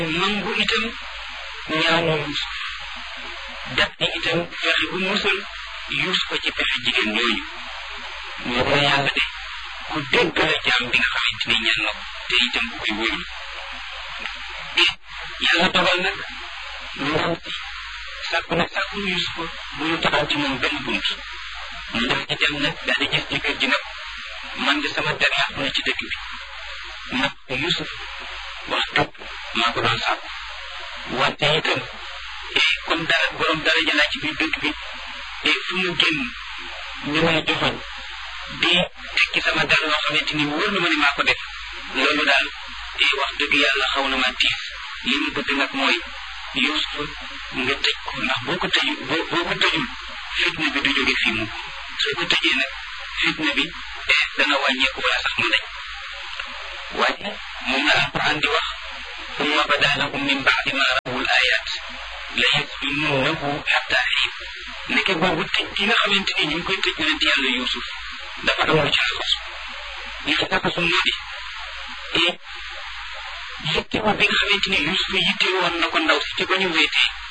nangu itam ñaanu Yuusuf def ni itam fexe bu musal Yuusuf ko ci pexe jigéen ñooñu ñu ko yàlla de ku dégg la jaam bi nga xamante ni ñaan na ko te itam ku koy wóyul yàlla dogal nag ndaw si sàkku nag sàkku Yuusuf ko bu ñu taxaw ci moom benn bunt mu def ci dem nag daal di gis jëkkër ji nag man de sama der yàqu na ci dëkk bi nag Yuusuf wax dëgg maa ko doon sàkku wante itam comme dara borom dara jëlaat ci biir dëkk bi te fu mu génn ñu may joxoñ di tekki sama der loo xamante ni wóor na ma ne maa ko def loolu daal wax dëgg yàlla xaw na ma tiis li mu bëgg nag mooy Yuusuf nga tëj ko ndax boo ko tëju boo boo ko tëjul fitna bi du jóge fii mu soo ko tëjee nag fitna bi dana wàññeeku wala sax mu dañ waaye moom la alquran di wax summa bada lahum min baadi ma rawul ayat la yasjununahu xatta xiin nekke boobu tëj gi nga xamante ni ñu ngi koy tëj yonent yàlla Yuusuf dafa am lu ci laxasu li ci laxasu moo di yittewoo bi nga xamante ni Yuusuf yitte woon na ko ndaw si ci ba ñu wéetee